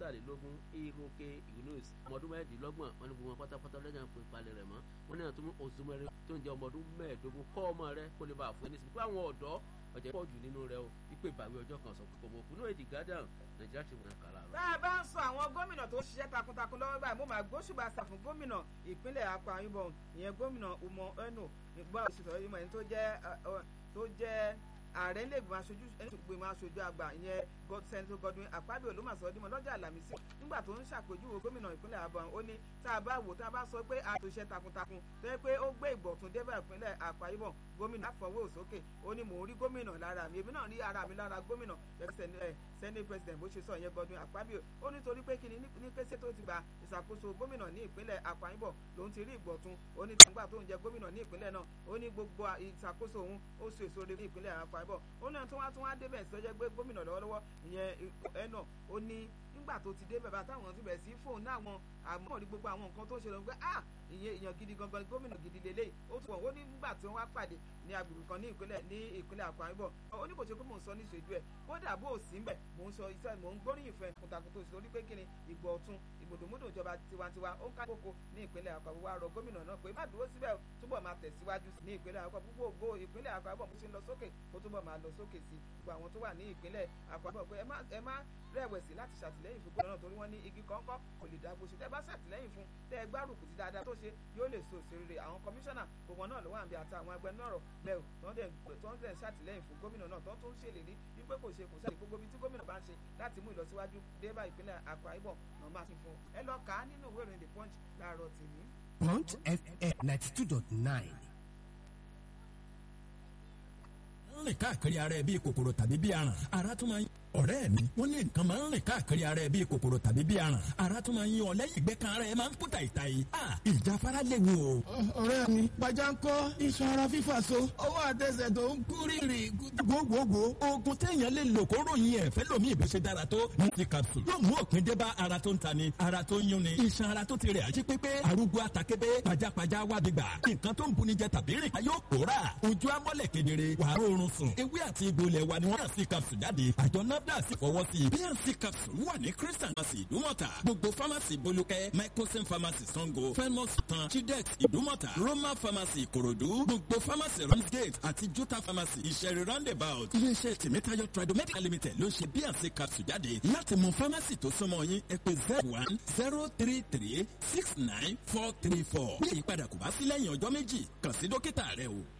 mẹ́tàlélógún iroke yunus ọmọ ọdún mẹ́ẹ̀ẹ́dínlọ́gbọ̀n wọn ni gbogbo wọn pátápátá lọ́jà ń pè palẹ̀ rẹ̀ mọ́ wọn ní àtúntò òsùnmẹ́rin tó ń jẹ́ ọmọ ọdún mẹ́ẹ̀ẹ́dógún kọ́ ọmọ rẹ kó lè bá a fún ẹni sí pé àwọn ọ̀dọ́ ọ̀jẹ̀ pọ̀ jù nínú rẹ o wípé ìbàwí ọjọ́ kan sọ pé kò mọ̀ òkú náà èdè gádàn nàìjíríà ti wọ̀n kàlà rẹ̀. tá a bá ń sọ àwọn gómìnà tó ṣiṣẹ́ takuntakun lọ́wọ́ báyìí mo máa gbóṣùbà sà fún gómìnà ìpínlẹ̀ Akwa Ibom ìyẹn gómìnà Umo Eno nígbà òṣìṣẹ́ ìmọ̀ ẹni tó jẹ́ tó jẹ́ ààrẹ ilé ìgbìmọ̀ aṣojú ìgbìmọ̀ aṣojú àgbà ìyẹn sẹ́ńtò Godwin Akpabio ló mà sọ dímọ̀ lọ́jọ́ àlàmísì nígbà tó ń ṣàpèjúwe gómìnà ìpínlẹ̀ Abọ́n ó ní tá a bá wò tá a bá sọ pé a tó ṣe takuntakun tó yẹ pé ó gbé ìgbọ̀tún débà ìpínlẹ̀ Akwa Ibom gómìnà àfọwọ́ òsókè ó ní mò ń rí gómìnà lára mi èmi náà rí ara mi lára gómìnà senate president bó ṣe sọ ìyẹn Godwin Akpabio ó nítorí pé kíni ní kése tó ti gba ìṣàkóso gómìnà ní ìpínlẹ̀ Akwa Ibom lòun ti rí ìgbọ̀tún ó ní tàǹgbà tó ń jẹ gómìnà ní ìpínlẹ̀ náà ó ní gbogbo ìṣàkóso òun ó so èso rere ní ìpínlẹ̀ Akwa Ibom ó náà tó wá tó wá débẹ̀ sí ọjọ́ gbé gómìnà lọ́wọ́lọ́wọ́ ìyẹn ẹ̀nà ó ní nígbà tó ti dé bẹ̀bẹ̀ àtàwọn ti bẹ̀rẹ̀ sí fóun náà wọn àmọ́ rí gbogbo àwọn nǹkan tó ń ṣe lọ pé ah ìyẹn èèyàn gidi gangan gómìnà gidi lélẹ̀ ó tún wọ́n ó ní nígbà tí wọ́n wá pàdé ní agbègbè kan ní ìpínlẹ̀ ní ìpínlẹ̀ Akwa Ibom ó ní kò ṣe pé mò ń sọ ní ìṣèjú ẹ̀ kódà bó o sí ń bẹ̀ mò ń sọ iṣẹ́ mò ń gbóríyìn fún ẹ̀ kùtàkùn tó torí pé kíni ìgbọ̀ ọ̀tún ìgbòdòmódò ìjọba tiwantiwa ó ń ká kókó ní ìpínlẹ̀ Akwa Ibom wá rọ gómìnà náà pé má dúró síbẹ̀ túbọ̀ máa tẹ̀síwájú ní ìpínlẹ̀ Akwa Ibom gbogbo ìpínlẹ̀ Akwa Ibom bó ṣe ń lọ sókè kó túbọ̀ máa lọ sókè sí gbogbo àwọn tó wà ní ìpínlẹ̀ Akwa Ibom pé ẹ má rẹ̀wẹ̀sì láti ṣàtìlẹ́yìn fún gómìnà torí wọ́n ní igi kọ́ńkọ́ kò lè dá gbóṣù tẹ́ bá ṣàtìlẹ́yìn fún tẹ́ ẹ gbárùkù ti dáadáa tó ṣe yóò lè so òṣèré àwọn kọmíṣánná gbogbo náà ló wà níbi àti àwọn agbẹnusọ̀rọ̀ bẹ́ẹ̀ tó ń tẹ̀ ṣàtìlẹ́yìn fún gómìnà náà tó tún ṣèlérí wípé kò ṣe kò ṣe gbogbo ibi tí gómìnà bá ń ṣe láti mú ìlọsíwájú dé bá ìpínlẹ̀ Akwa Ibom náà máa ti fún ẹ lọ kà á nínú ìwé ìròyìn The Punch láàárọ̀ tèmi. Punch FM ninety two dot nine. rìn káàkiri ara ẹ bíi kòkòrò tàbí bíi aràn ara tún máa ń ọ̀rẹ́ mi wọ́n ní nǹkan máa ń rìn káàkiri ara ẹ bíi kòkòrò tàbí bíi aràn ara tún máa ń yí ọ lẹ́yìn ìgbẹ́ kan ara ẹ máa ń kúta ìta yìí a ìjáfara léwu o. ọ̀rẹ́ mi pàjánkọ́ iṣan ara fífà so ọwọ́ àtẹsẹ̀ tó ń kú rírì. gbogbogbò oògùn téèyàn lè lò kó ròyìn ẹ̀ fẹ́ lómi ìbùsẹ̀ dára tó ní ti capsule yóò mú òpin dé bá ara tó ń ta ni ara tó ń yún ni iṣan ara tó ti rẹ̀ àjí pépé arúgbó àtàkébé pajápajá wábi gbà nǹkan tó ń buni jẹ tàbí rìn ká yóò pòórà ojú amọ́lẹ̀ kedere wàá rọrùn sùn ewé àti egbò ilẹ̀ wa ni wọ́n yàn sí capsule jáde àjọ nafdac sì fọwọ́ sí i bnc capsule wà ní christian pharmacy ìdúmọ̀tà gbogbo pharmacy bolúkẹ́ microsim pharmacy sango felmos tan chidex ìdúmọ̀tà roma pharmacy ìkòròdú gbogbo pharmacy ramsgate àti jota pharmacy ìṣẹ̀rí roundabout iléeṣẹ́ tèmítáyọ̀ tradomedical limited ló ń ṣe bnc capsule jáde láti mọ pharmacy tó súnmọ́ yín ẹ pè zero one zero three three six nine four three four bí ìyípadà kò bá sí lẹ́yìn ọjọ́ méjì kàn sí dókítà rẹ o.